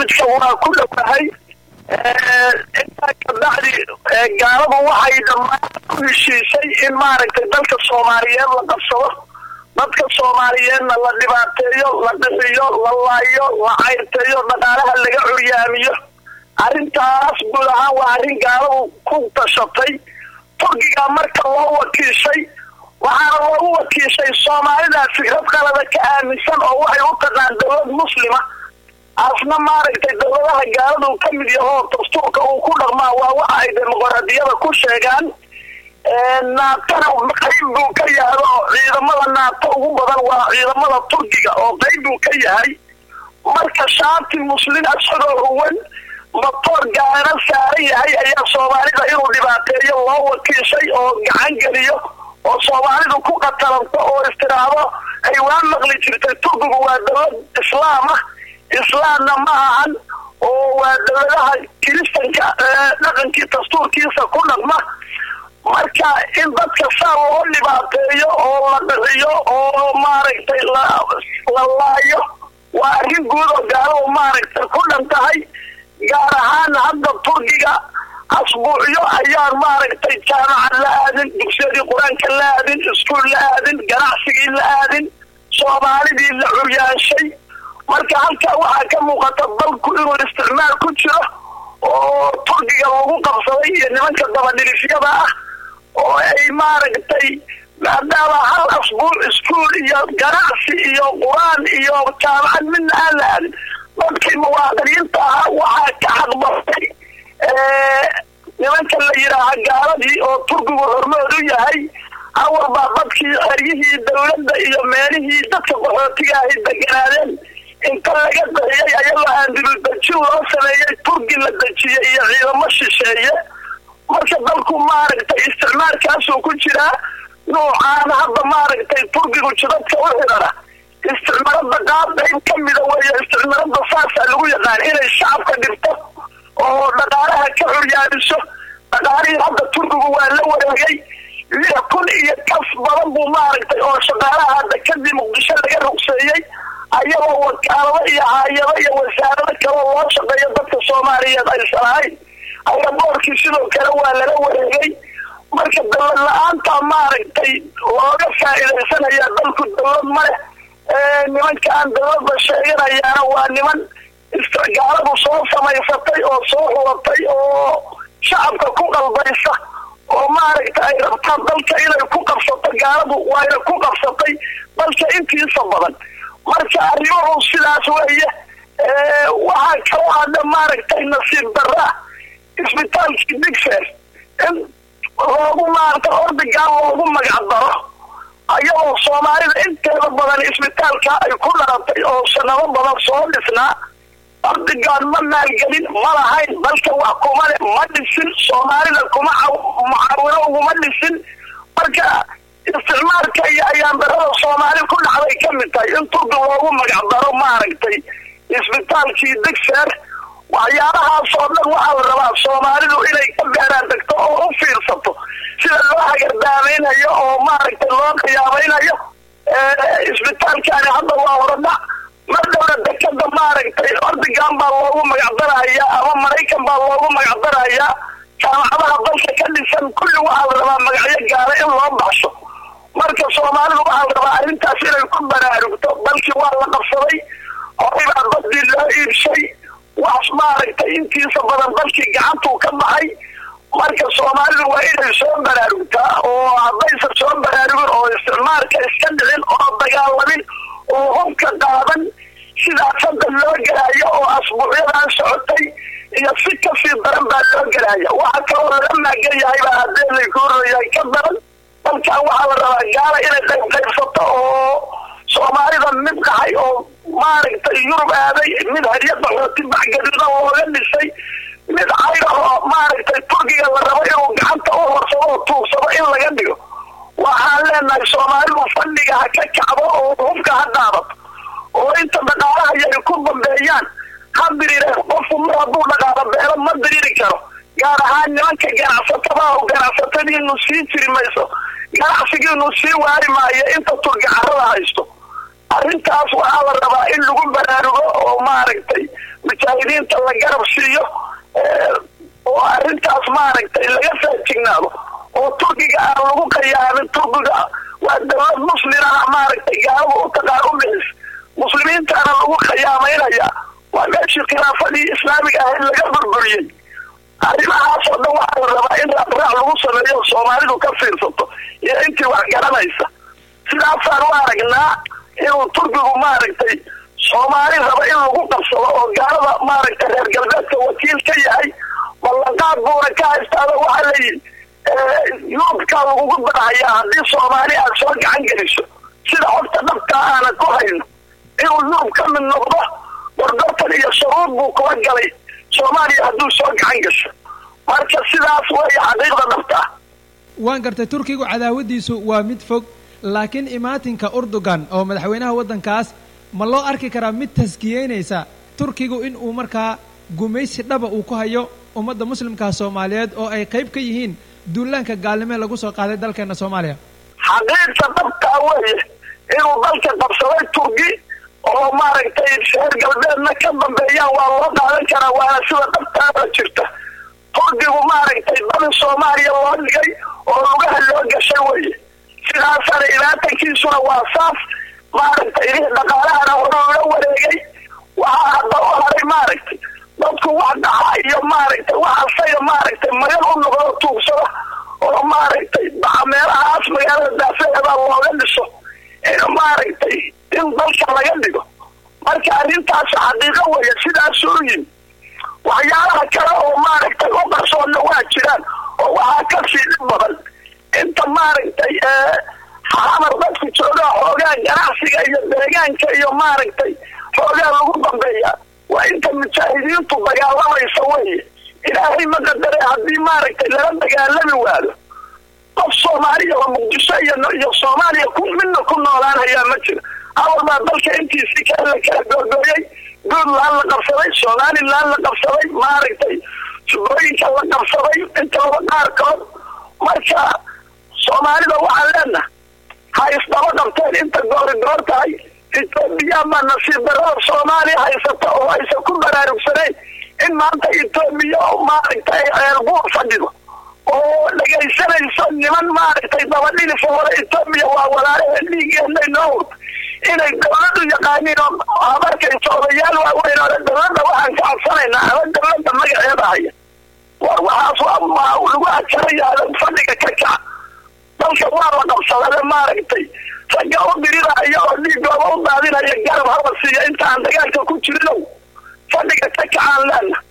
barnaamijka waa ku dhowahay intaa kabacdi gaaladu waxay dhammaan ku heshiisay in maaragtay dalka soomaaliyeed la qabsado dadka soomaaliyeedna la dhibaateeyo la dhixiyo la laayo la cayrteeyo dhaqaalaha laga curyaamiyo arrintaas guud ahaan waa arrin gaaladu ku tashatay turkiga marka loo wakiishay waxaana loogu wakiishay soomaalida fikrad qalada ka aaminsan oo waxay u taqaan dowlad muslima asna maaragtay dowladaha gaaladu ka mid yahoo dastuurka uu ku dhaqmaa waa waxa ay dimuqraadiyada ku sheegaan naatona qayb buu ka yahay oo ciidamada naato ugu badan waa ciidamada turkiga oo qayb buu ka yahay marka shaati muslin isagoo huwan matoor gaana saaran yahay ayaa soomaalida inuu dhibaateeyo loo wakiishay oo gacan geliyo oo soomaalidu ku qatalanto oo istiraahdo ay waa maqli jirtay turkigu waa dowlad islaam ah islaamna ma ahan oo waa dowladaha kiristanka dhaqankii dastuurkiisa ku dhaqma marka in dadka saa loo dhibaateeyo oo la dhixiyo oo maaragtay la laayo waa arrin guud oo gaaladu maaragtay ku dhan tahay gaar ahaan hadda turkiga asbuucyo ayaan maaragtay jaamacad la aadin dugsiyadii qur-aanka la aadin iskuol la aadin ganacsigii la aadin soomaalidii la curyaanshay marka halkaa waxaa ka muuqata dalku inuu isticmaal ku jiro oo turkiga lagu qabsaday iyo nimanka dabadhilifyada ah oo ay maaragtay maadaama hal asbuuc iskuol iyo ganacsi iyo qur-aan iyo jaamacad midna aan la aadin dadkii muwaadiniinta ahaa waxaa ka xaqbartay nimanka la yidhaaha gaaladii oo turkigu hormood u yahay awal baa dadkii xeryihii dowladda iyo meelihii dadka qaxootiga ahay deganaadeen inta laga dahiyay ayagoo aan dibudejin loo sameeyey turki la dejiyey iyo ciidamo shisheeye marka dalku maaragtay isticmaalkaasuu ku jiraa nuucaana hadda maaragtay turkigu jidadka u xidhana isticmaalada qaab qayb ka mida weeye isticmaalada saasaa lagu yaqaan inay shacabka dhibto oo dhaqaalaha ka curyaadiso dhaqaalihii hadda turkigu waa la wareegay lix kun iyo kas badan buu maaragtay oo shaqaalaha hadda kadib muqdisho laga rugseeyey ayagoo wakaalado iyo haayado iyo wasaarado kaloo loo shaqeeyo dadka soomaaliyeed aysan ahayn ayaboorkii sidoo kale waa lala wareegay marka dowlad la-aanta maaragtay looga faa'iidaysanaya dalku dowlad maleh nimankaan dowladda sheeganayaana waa niman isticgaaladu soo samaysatay oo soo xulatay oo shacabka ku qalbaysa oo maaragta ay rabtaan dalka inay ku qabsato gaaladu waayna ku qabsatay dalka intiisa badan marka arrimuhu sidaas weeye waxaa kaloo hadda maaragtay nasiib darra isbitaalkii digfer in loogu maarata ordigaan loogu magac daro ayagoo soomaalida inteeda badan isbitaalka ay ku dharatay oo sanado badan soo dhisnaa ordigaan ma maalgelin ma lahayn dalka wax kuma le ma dhisin soomaalida kuma mucaawino uguma dhisin marka isticmaalka iyo ayaan darada soomaali ku dhacday ka mid tahay in turki loogu magac daro maaragtay isbitaalkii digfer waxyaalahaasoo dhan waxaa la rabaa soomaalidu inay ka beeraan degto oo u fiirsato sida loo hagardaamaynayo oo maaragtay loo qiyaamaynayo isbitaalkaani hadda waa horadhac mar dhowna dekada maaragtay ordigan baa loogu magacdaraya ama maraykan baa loogu magacdaraya jaamacadaha dalka ka dhisan kulli waxaa la rabaa magacyo gaala in loo baxsho marka soomaalidu waxaa la rabaa arrintaas inay ku baraarugto dalkii waa la qabsaday horibaa badii loo iibshay wax maaragtay intiisa badan dalkii gacantuu ka baxay marka soomaalidu waa inay soo baraarugtaa oo haddaysan soo baraarugin oo isticmaalka iska dhicin oo dagaalamin oo hubka qaadan sidaas hadda loo gelaayo oo asbuucyadan socotay iyo si kasii daran baa loo gelaya waxaa kaloo laga maagan yahay baa haddee lakuurayahay ka daran dalkan waxaa la rabaa gaala inay qayb qaybsato oo soomaalida mid dhahay oo maaragtay yurub aaday mid harya qaxooti baxgaduudan looga dhisay mid cayrahoo maaragtay turkiga la rabo inuu gacanta u horsado oo tuugsado in laga dhigo waxaan leenahay soomaalidu fadhiga ha ka kacdo oo hubka ha daadato oo inta dhaqaalaha yay ku dambeeyaan ha diriireen qofku mar hadduu dhaqaalo beelo ma diriiri karo gaar ahaan nimanka ganacsatada oo ganacsatadiinu sii jiri mayso ganacsigiinu sii waari maayo inta turki carada haysto arrintaas waxaa la rabaa in lagu baraarugo oo maarata maaragtay mujaahidiinta la garab siiyo oo arrintaas maaragtay laga faajignaado oo turkiga aan lagu khiyaamin turkiga waa dawlad muslimana maaragtay gaalada u taqaan u bixis muslimiintaana lagu khiyaamaynaya waa meeshii khilaafadii islaamiga ahayd laga burburiyey arrimahaas oo dhan waxaa la rabaa in raadraac lagu sameeyo soomaalidu ka fiirsato iyo intii wax garanaysa sidaasaan u aragnaa inuu turkigu maaragtay soomaali raba in lagu qabsado oo gaalada maaragtay reer galbeedka wakiil ka yahay ballanqaad buuna ka haystaada waxaa layihi yuubkaa lagugu badahayaa haddii soomaali aad soo gacan geliso sida xogta dhabkaa aanan ku hayno inuu yurub ka mid noqdo gorgortan iyo shuruud buu kula galay soomaaliya hadduu soo gacan gasho marka sidaas weeye xaqiiqda dhabta ah waan gartay turkigu cadaawadiisu waa mid fog laakiin imaatinka urdugan oo madaxweynaha waddankaas ma loo arki karaa mid taskiyeynaysa turkigu in uu markaa gumaysi dhaba uu ku hayo ummadda muslimkaa soomaaliyeed oo ay qayb ka yihiin duulaanka gaalnimee lagu soo qaaday dalkeena soomaaliya xaqiiqda dhabtaa weeye inuu dalka qabsaday turki oo maaragtay reer galbeedna ka dambeeyaan waa loo qaadan karaa waana sida dhabtaada jirta turkigu maaragtay dali soomaaliya loo dhigay oo lugaha loo gashay weye sidaasana ilaatankiisuna waa saas maaragtay dhaqaalahana hore ula wareegay waxaa hadda u haray maaragtay dadku wax dhaxa iyo maaragtay wax asaga maaragtay magan u noqdo tuugsada oo maaragtay baxa meelahaas magaalada daafaheeda looga dhiso in maaragtay in dalka laga dhigo marka arrintaas xaqiiqo weeye sidaasuu yimi waxyaalaha kale oo maaragtay u qarsoonna waa jiraan oo waxaa kasii dhib badan inta maaragtay xamar dadku joogaa xoogaa ganacsiga iyo deegaanka iyo maaragtay xoogaa lagu dambeeya waa inta mujaahidiintu dagaalamaysa weye ilaahay ma qadare haddii maaragtay lala dagaalami waado qof soomaaliya oo muqdisho iyo iyo soomaaliya ku midna ku noolaanhayaa ma jira awal baa dalka intiisii kale la kala googooyay puntland la qabsaday somaliland la qabsaday maaragtay jubooyinka la qabsaday intooda qaarkood marka soomaalida waxaan leenahay ha isdaba qabteen inta goori goor tahay etoobiya ma nasiib darada soomaaliya haysata oo aysan ku baraarugsanayn in maanta etoobiya maaragtay ceelbuur fadhido oo dhegaysanayso niman maaragtay dabadhilisa hore etoobiya waa walaalahee dhiigeennay noo hurta inay dawladu yaqaaniin oo habarkaysa odayaal waaweyn oo dawladda waxaan ka codsanaynaa ama dawladda magaceeda haya war waxaas waa lagu ajaraya fadhiga ka kaca dalka waa la qabsadade maaragtay ragga u diriraya oo dhiigooda u daadinaya garab hala siiya intaan dagaalka ku jirinow fadhiga ka kacaan leena